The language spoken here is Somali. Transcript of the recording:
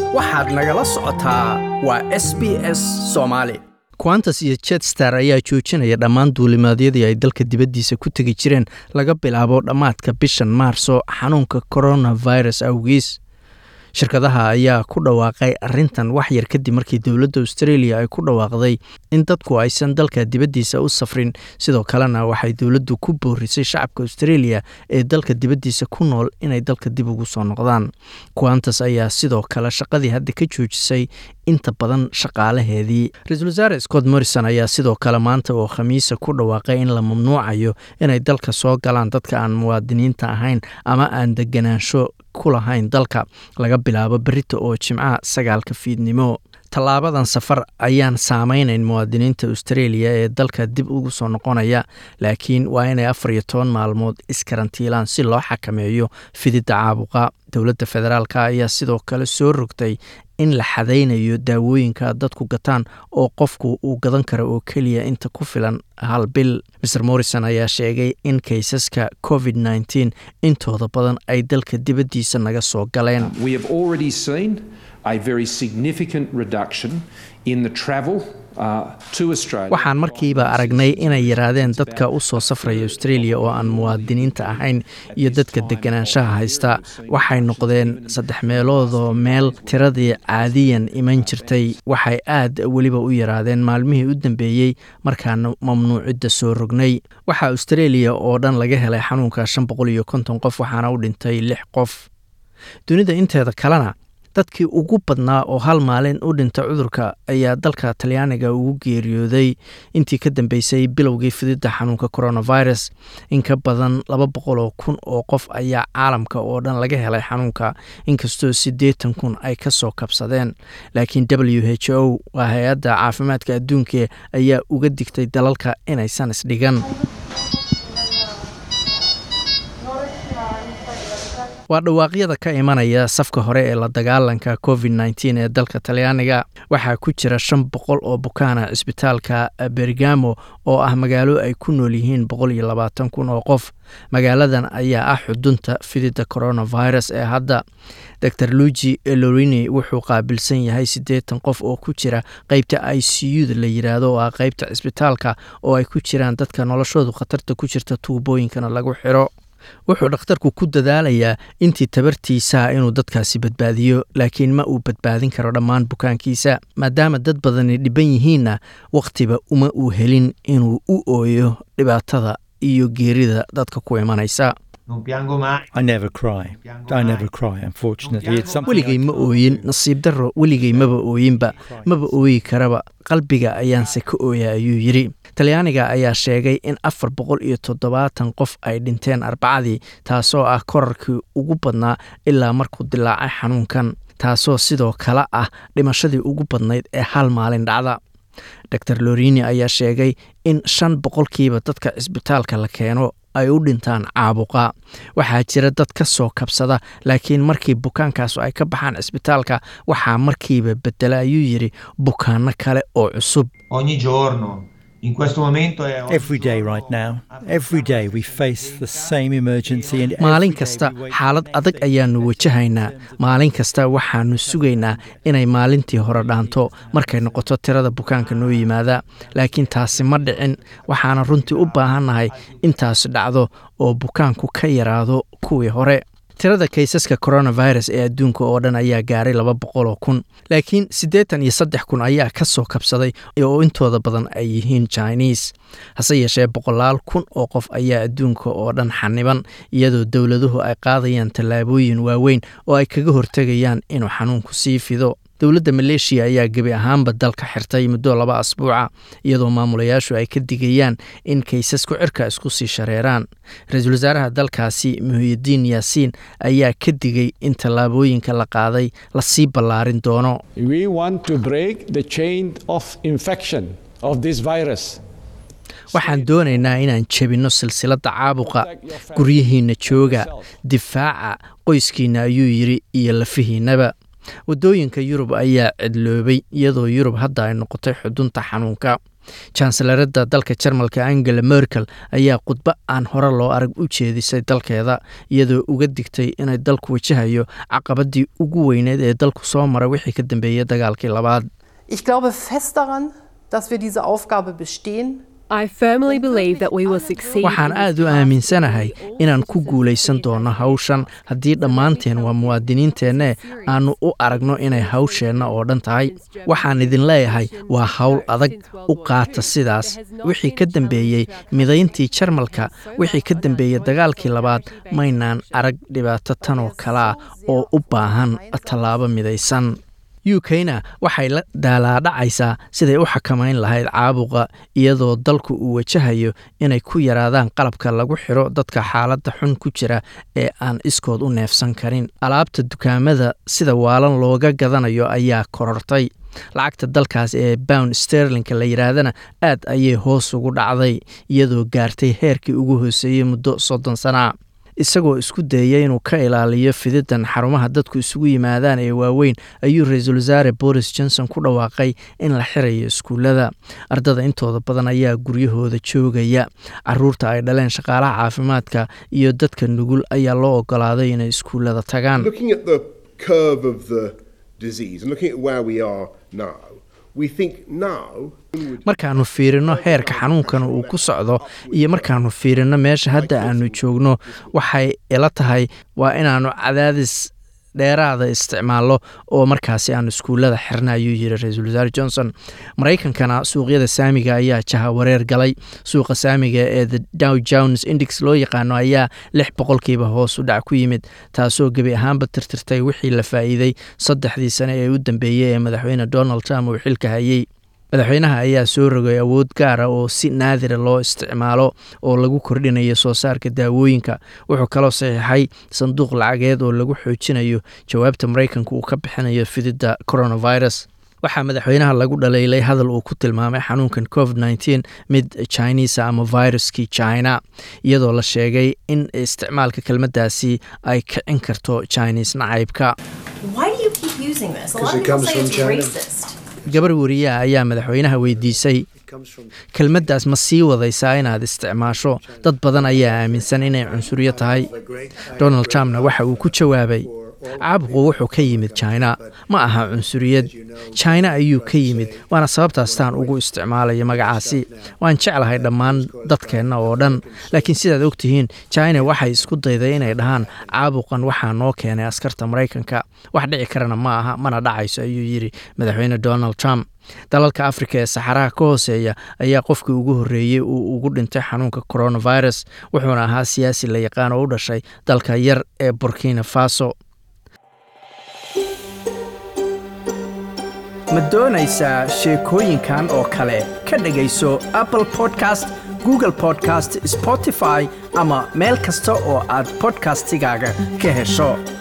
waxaad nagala socotaa waa s b s soomaali quantas iyo jetstar ayaa joojinaya dhammaan duulimaadyadii ay dalka dibaddiisa ku tegi jireen laga bilaabo dhammaadka bishan maarso xanuunka coronavirus awgiis shirkadaha ayaa ku dhawaaqay arrintan wax yar kadib markii dowladda australia ay ku dhawaaqday in dadku aysan dalka dibaddiisa u safrin sidoo kalena waxay dowladdu ku boorisay shacabka australia ee dalka dibaddiisa ku nool inay dalka dib ugu soo noqdaan quantas ayaa sidoo kale shaqadii hadda ka joojisay inta badan shaqaalaheedii ra-iisul wasaare scott morrison ayaa sidoo kale maanta oo khamiisa ku dhawaaqay in la mamnuucayo inay dalka soo galaan dadka aan muwaadiniinta ahayn ama aan deganaansho ku lahayn dalka laga bilaabo berita oo jimcaha sagaalka fiidnimo tallaabadan safar ayaan saameynayn muwaadiniinta australia ee dalka dib ugu soo noqonaya laakiin waa inay afar iyo toban maalmood iskarantiilaan si loo xakameeyo fididda caabuqa dowladda federaalk ayaa sidoo kale soo rogtay in la xadaynayo daawooyinka dadku gataan oo qofku uu gadan karo oo keliya inta ku filan hal bil mer morrison ayaa sheegay in kaysaska covid nteen intooda badan ay dalka dibaddiisa naga soo galeen waxaan markiiba aragnay inay yaraadeen dadka u soo safraya australia oo aan muwaadiniinta ahayn iyo dadka deganaanshaha haysta waxay noqdeen saddex meeloodoo meel tiradii caadiyan iman jirtay waxay aad weliba u yaraadeen maalmihii u dambeeyey markaana mamnuucidda soo rognay waxaa australia oo dhan laga helay xanuunka shan boqol iyo konton qof waxaana u dhintay lix qof dunida inteeda kalena dadkii ugu badnaa oo hal maalin u dhinta cudurka ayaa dalka talyaaniga ugu geeriyooday intii ka dambeysay bilowgii fididda xanuunka coronavirus in ka badan laba boqoloo kun oo qof ayaa caalamka oo dhan laga helay xanuunka inkastoo siddeetan kun ay ka soo kabsadeen laakiin w h o waa hay-adda caafimaadka adduunka ayaa uga digtay dalalka inaysan isdhigan waa dhawaaqyada ka imanaya safka hore ee la dagaalanka covid nteen ee dalka talyaaniga waxaa ku jira shan boqol oo bukaana cisbitaalka bergamo oo ah magaalo ay ku nool yihiin boqol iyo labaatan kun oo qof magaaladan ayaa ah xudunta fididda coronavirus ee hadda dor luigi lorini wuxuu qaabilsan yahay siddeetan qof oo ku jira qeybta i c u-da la yiraahdo oo ah qeybta cisbitaalka oo ay ku jiraan dadka noloshoodu khatarta ku jirta tuubooyinkana lagu xiro wuxuu dhakhtarku ku dadaalayaa intii tabartiisaa inuu dadkaasi badbaadiyo laakiin ma uu badbaadin karo dhammaan bukaankiisa maadaama dad badani dhiban yihiinna wakhtiba uma uu helin inuu u ooyo dhibaatada iyo geerida dadka ku imanaysa weligay ma ooyin nasiib darro weligay maba ooyinba maba ooyi karaba qalbiga ayaanse ka ooya ayuu yidhi talyaaniga ayaa sheegay in afar boqol iyo toddobaatan qof ay dhinteen arbacadii taasoo ah korarkii ugu badnaa ilaa markuu dilaacay xanuunkan taasoo sidoo kale ah dhimashadii ugu badnayd ee hal maalin dhacda dor lorini ayaa sheegay in shan boqolkiiba dadka cisbitaalka la keeno ay u dhintaan caabuqa waxaa jira dad ka soo kabsada laakiin markii bukaankaasu ay ka baxaan cisbitaalka waxaa markiiba bedela ayuu yidhi bukaano kale oo cusub maalin kasta xaalad adag ayaannu wajahaynaa maalin kasta waxaannu sugaynaa inay maalintii hore dhaanto markay noqoto tirada bukaanka noo yimaada laakiin taasi ma dhicin waxaana runtii u baahannahay intaasi dhacdo oo bukaanku ka yaraado kuwii hore tirada kaysaska coronavirus ee adduunka oo dhan ayaa gaaray laba boqoloo kun laakiin siddeetan iyo saddex kun ayaa ka soo kabsaday oo intooda badan ay yihiin jiniis hase yeeshee boqolaal kun oo qof ayaa adduunka oo dhan xaniban iyadoo dowladuhu ay qaadayaan tallaabooyin waaweyn oo ay kaga hortegayaan inuu xanuunku sii fido dowladda maleeshiya ayaa gebi ahaanba dalka xirtay muddo laba asbuuca iyadoo maamulayaashu ay ka digayaan in kaysasku cirka isku sii shareeraan ra-iisul wasaaraha dalkaasi muhiyidiin yaasiin ayaa ka digay in tallaabooyinka la qaaday lasii ballaarin doono waxaan doonaynaa inaan jebinno silsiladda caabuqa guryihiinna jooga difaaca qoyskiinna ayuu yidhi iyo lafihiinnaba waddooyinka yurub ayaa cidloobay iyadoo yurub hadda ay noqotay xudunta xanuunka janselarada dalka jarmalka angela merkel ayaa khudbo aan hore loo arag u jeedisay dalkeeda iyadoo uga digtay inay dalku wajahayo caqabadii ugu weyneed ee dalku soo maray wixii ka dambeeyey dagaalkii labaad Ich glaube fest daran, dass wir diese Aufgabe bestehen. I firmly believe that we will succeed. waxaan in this aad u task. aaminsanahay inaan ku guulaysan doono hawshan haddii dhammaanteen waa muwaadiniinteenne aanu u aragno inay hawsheenna oo dhan tahay waxaan idin leeyahay waa hawl adag u qaata sidaas wixii ka dambeeyey midayntii jarmalka wixii ka dambeeyey dagaalkii labaad maynaan arag dhibaato tan oo kale ah oo u baahan tallaabo midaysan u k-na waxay la daalaadhacaysaa siday u xakamayn lahayd caabuqa iyadoo dalku uu wajahayo inay ku yaraadaan qalabka lagu xiro dadka xaaladda xun ku jira ee aan iskood u neefsan karin alaabta dukaamada sida waalan looga gadanayo ayaa korortay lacagta dalkaas ee bound sterlinka la yidhaahdana aad ayay hoos ugu dhacday iyadoo gaartay heerkii ugu hooseeyey muddo soddon sana isagoo isku dayaya inuu ka ilaaliyo fididan xarumaha dadku isugu yimaadaan ee waaweyn ayuu ra-iisul wasaare boris johnson ku dhawaaqay in la xirayo iskuullada ardada intooda badan ayaa guryahooda joogaya caruurta ay dhaleen shaqaalaha caafimaadka iyo dadka nugul ayaa loo ogolaaday inay iskuullada tagaan Looking at the curve of the disease and looking at where we are now, we think now markaannu fiirino heerka xanuunkan uu ku socdo iyo markaannu fiirino meesha hadda aanu joogno waxay ila tahay waa inaannu cadaadis dheeraada isticmaalno oo markaasi aan iskuullada xirna ayuu yiri ra-iisul wasaare johnson maraykankana suuqyada saamiga ayaa jaha wareer galay suuqa saamiga ee the dow jones index loo yaqaano ayaa lix boqolkiiba hoos u dhac ku yimid taasoo gebi ahaanba tirtirtay wixii la faa'iiday saddexdii sane ee u dambeeyey ee madaxweyne donald trump uu xilka hayey madaxweynaha ayaa soo rogay awood gaara oo si naadira loo isticmaalo oo lagu kordhinayo soo saarka daawooyinka wuxuu kaloo saxiixay sanduuq lacageed oo lagu xoojinayo jawaabta maraykanka uu ka bixinayo fididda coronavirus waxaa madaxweynaha lagu dhaleylay hadal uu ku tilmaamay xanuunkan covid nteen mid chinisa ama viruskii china iyadoo la sheegay in isticmaalka kelmaddaasi ay kicin karto chinese nacaybka Why do you keep using this? A lot Because of it people comes say from it's China. racist. gabar wariyaha ayaa madaxweynaha weydiisay kelmaddaas ma sii wadaysaa inaad isticmaasho dad badan ayaa aaminsan inay cunsuriyo tahay donald trumpna waxa uu ku jawaabay caabuqu wuxuu ka yimid china ma aha cunsuriyad china ayuu ka yimid waana sababtaastaan ugu isticmaalayo magacaasi waan jeclahay dhammaan dadkeenna oo dhan laakiin sidaad ogtihiin china waxay isku dayday inay dhahaan caabuqan waxaa noo keenay askarta maraykanka wax dhici karana ma aha mana dhacayso ayuu yidhi madaxweyne donald trump dalalka afrika ee saxaraha ka hooseeya ayaa qofkii ugu horreeyey uu ugu dhintay xanuunka coronavirus wuxuuna ahaa siyaasi la yaqaan oo u dhashay dalka yar ee burkina faso ma doonaysaa sheekooyinkan oo kale ka dhegayso apple podcast google podcast spotify ama meel kasta oo aad podcastigaaga ka hesho